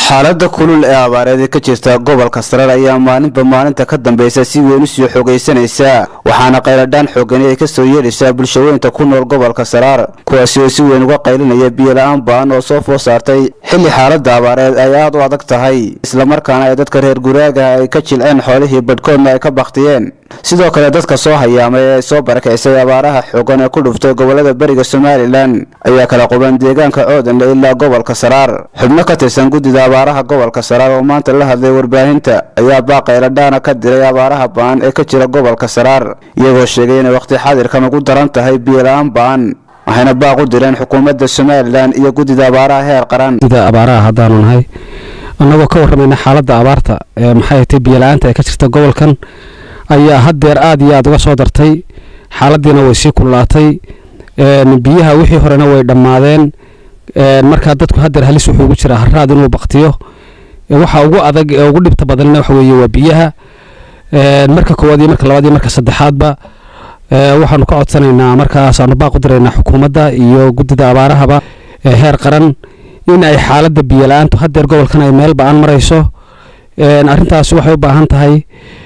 xaalada kulul ee abaareed ee ka jirta gobolka saraar ayaa maalinba maalinta ka dambeysa si weyn u sii xoogaysanaysa waxaana qayladhaan xoogani ay kasoo yeedhaysaa bulshaweynta ku nool gobolka saraar kuwaasi oo si weyn uga qaylinaya biyola-aan baan oo soo food saartay xilli xaalada abaareed ay aada u adag tahay islamarkaana ay dadka reer guraaga ay ka jilceen xoolihii badhkoodna ay ka bakhtiyeen sidoo kale dadka soo hayaamay ee soo barakaysay abaaraha xoogan ee ku dhuftay gobolada beriga somalilan ayaa kala quban deegaanka coodanle ilaa gobolka saraar xubno ka tirsan guddida abaaraha gobolka saraar oo maanta la hadlay warbaahinta ayaa baaqayladhaana ka diray abaaraha ba'an ee ka jira gobolka saraar iyagoo sheegay inay wakhti xadirkan ugu daran tahay biyola-aan ba'an waxayna baaq u direen xukuumadda somalilan iyo guddida abaaraha heer qaran sida abaaraha haddaanu nahay annagoo ka warramayna xaaladda abaarta ee maxay tay biyola-aanta ee ka jirta gobolkan ayaa haddeer aada iyo aada uga soo dartay xaaladiina way sii kululaatay biyaha wixii horena way dhammaadeen markaa dadku haddeer halis wuxuu ugu jiraa haraad inuu baktiyo waxa ugu adag ee ugu dhibta badanna waxa weeye waa biyaha marka koowaad iyo marka labaad iyo marka saddexaadba waxaanu ka codsanaynaa markaasaanu baaq u diraynaa xukuumadda iyo guddida abaarahaba heer qaran in ay xaaladda biyola-aantu haddeer gobolkan ay meel ba-an marayso arrintaasi waxay u baahan tahay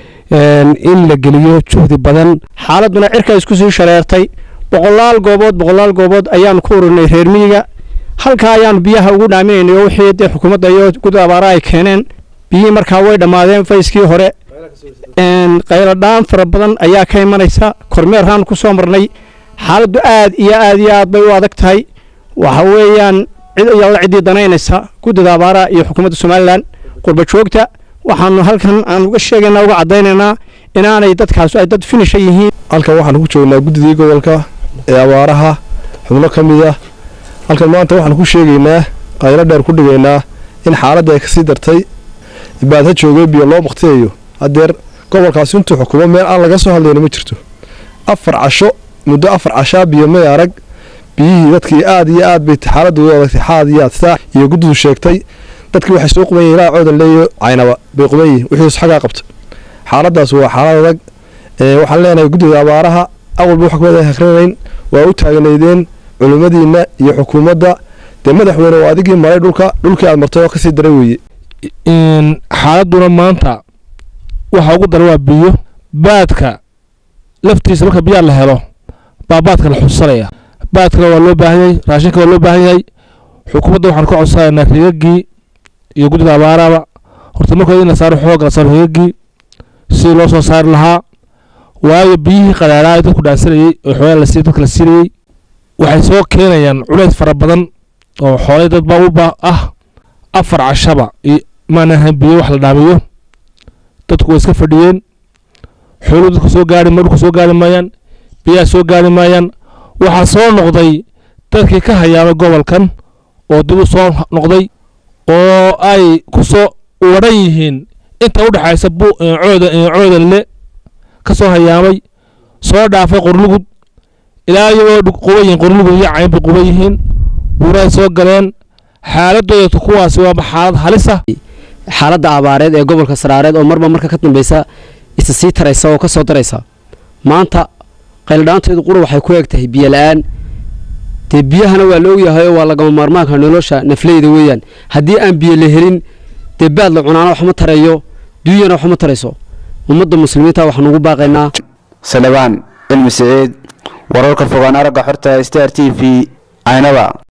in la geliyo juhdi badan xaaladuna cirka isku sii shareertay boqolaal goobood boqolaal goobood ayaanu ku ururinay reer miyiga halkaa ayaanu biyaha ugu dhaaminaynay oo wixii dee xukuumadda iyo guddida abaaraha ay keeneen biyihii markaa way dhammaadeen fayskii hore qayladhaan fara badan ayaa ka imanaysa kormeerhaan ku soo marnay xaaladdu aad iyo aad iyo aad bay u adag tahay waxa weeyaan cid iyada ciddii danaynaysa guddida abaaraha iyo xukuumadda somalilan qurba joogta waxaanu halkan aan uga sheegaynaa uga caddaynaynaa inaanay dadkaas ay dad finisha yihiin halkan waxaanu ku joognaa guddidii gobolka ee abaaraha xubno ka mid ah halkan maanta waxaanu ku sheegaynaa qaylo dheer ku dhigaynaa in xaaladda ay kasii dartay baadha joogay biyo loo baktiyayo haddeer gobolkaasi intuu xukumo meel aan laga soo hadlayna ma jirto afar casho muddo afar cashaa biyo may arag biyihii dadkii aad iyo aad bay xaaladda u adagtay xaad iyo aad saa iyo guddidu sheegtay dadkii waxay soo quban yihin ilaa coodan leeyo caynaba bay quban yihin wixiis xagaa qabta xaaladaas waa xaalad adag waxaan leenahay guddida abaaraha awalba wax kamid hakranayn waa u taagnaydeen culimmadiinna iyo xukuumadda dee madaxweyne oo adigii maray dhulka dhulkii aad martay oo kasii daray weeye xaaladuna maanta waxa ugu daran waa biyo baadka laftiisa marka biyaa la helo baa baadka la xusanaya baadkana waa loo baahan yahay raashinka waa loo baahan yahay xukuumadda waxaan ka codsanaynaa rigagii iyo guddida abaaraba horta markooda in la saaro xoogga la saaro rigagii sidii loo soo saari lahaa waayo biyihii qadhaadhaa ee dadku dhaansanayey oo xoolaa la siiy dadka la siinayey waxay soo keenayaan culays fara badan oo xoolay dad baa u ba ah afar cashaba maana ahayn biyo wax la dhaamiyo dadku way iska fadhiyeen xooluhu dadku soo gaari dhulka soo gaari maayaan biyaha soo gaari maayaan waxaa soo noqday dadkii ka hayaamay gobolkan oo dib u soo noqday oo ay ku soo wadhan yihiin inta u dhexaysa coodanle ka soo hayaamay soo dhaafay qorlugud ilaa iyagoo quban yihiin qorlugud iyo cayn bay quban yihiin buurahay soo galeen xaaladooda kuwaasi waaba xaalad halisa xaaladda abaareed ee gobolka saraareed oo marba marka ka dambeysa isa sii taraysa oo ka soo daraysa maanta qayladhaanteedu qura waxay ku eg tahay biyo la-aan dee biyahana waa la ogyahay oo waa lagama maarmaanka nolosha nafleyda weeyaan haddii aan biyo la helin dee baad la cunaana waxma tarayo duunyana waxma tarayso ummadda muslimiinta waxaan ugu baaqaynaa salebaan cilmi siciid wararka fogaan aragga xorta star t v caynaba